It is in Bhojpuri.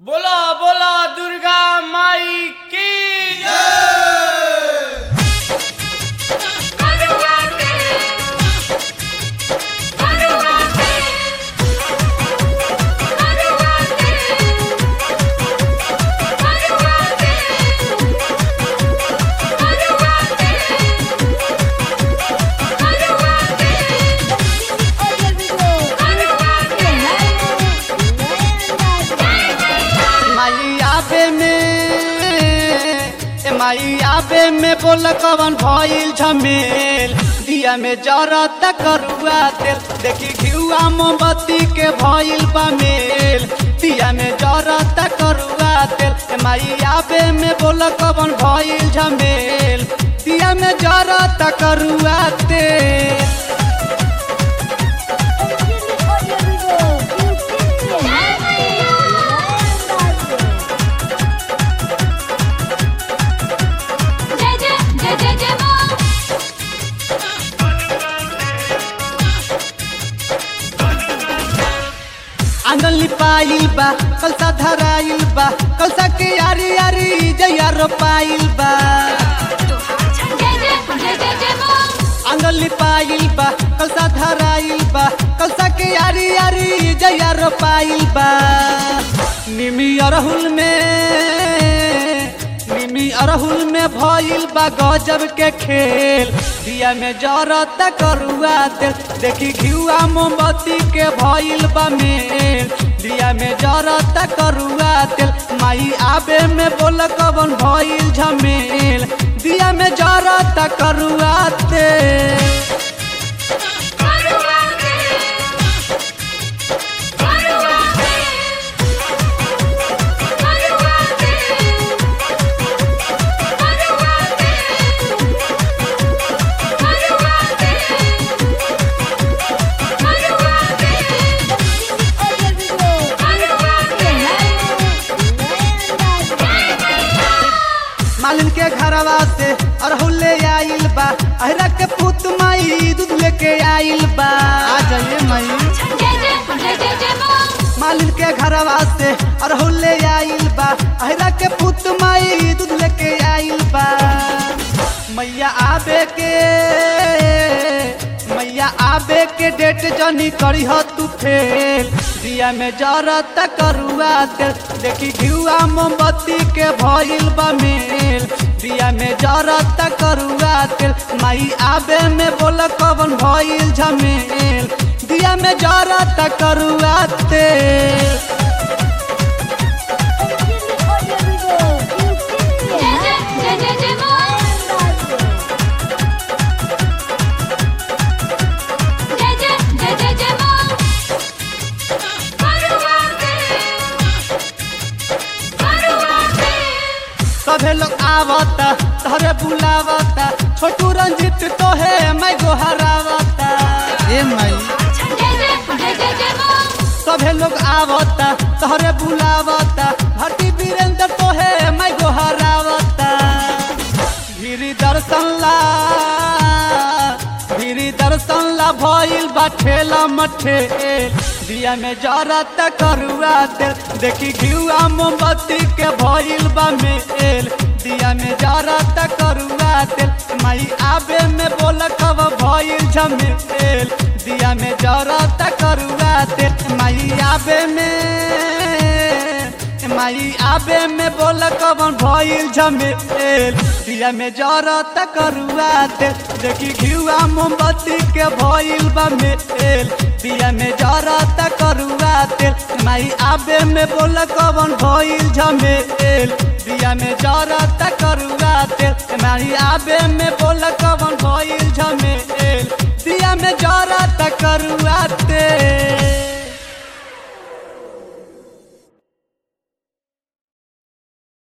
बोला बोला दुर्गा माई की माई आबे में ए माई आबे में बोल कवन भइल झमेल दिया में जरत करुआ तेल देखी घिउआ मोमबत्ती के भइल बा मेल दिया में जरत करुआ तेल ए माई आबे में बोल कवन भइल झमेल दिया में जरत करुआ तेल जय जय जय जय जय मां आंगन लिपाइल बा कलसा धराइल बा कलसा के यारी यारी जैया रोपाइल बा जय जय जय जय जय मां आंगन लिपाइल बा कलसा धराइल बा कलसा के यारी यारी जैया रोपाइल बा निमी अरहुल में निमी अरहुल में भइल बा गजब के खेल दिया में जरत करुआ तेल देखी घिउआ मोमबत्ती के भइल बा मेल दिया में जरत करुआ तेल माई आबे में बोल कवन भइल झमेल दिया में जरत करुआ तेल मालिन के घरवा से अरहुल ले आइल बा अहरा के पुत माई दूध लेके आइल बा आ जाइए माई जय जय जय जय जय मां मालिन के घरवा से अरहुल ले आइल बा अहरा के पुत माई दूध लेके आइल बा मैया आबे के मैया आबे के डेट जनी करी हो तू फेल दिया में जरत करुआ तेल देखी घिउआ मोमबत्ती के भइल बा मेल दिया में जरत करुआ तेल माई आबे में बोल कवन भइल झमेल दिया में जरत करुआ तेल जय जय जय जय जय मां जय जय जय जय जय मां सभे लोग आवता तहरे बुलावता छोटू रंजित तोहे मैं गोहरावता ए माई जय जय जय जय जय मां सभे लोग आवता तहरे बुलावता भट्टी वीरेंद्र तोहे मैं गोहरावता गिरी दर्शन ला गिरी दर्शन ला भइल बा ठेला मठे दिया में जरत करुआ तेल देखी घिउआ मोमबत्ती के भइल बा मेल दिया में जरत करुआ तेल माई आबे में बोल कब भइल झमेल दिया में जरत करुआ तेल माई आबे में माई आबे में बोल कवन भइल झमेल दिया में जरत करुआ तेल देखी घिउआ मोमबत्ती के भइल बा मेल दिया में जरत करुआ तेल माई आबे में बोल कवन भइल झमेल दिया में जरत करुआ तेल माई आबे में बोल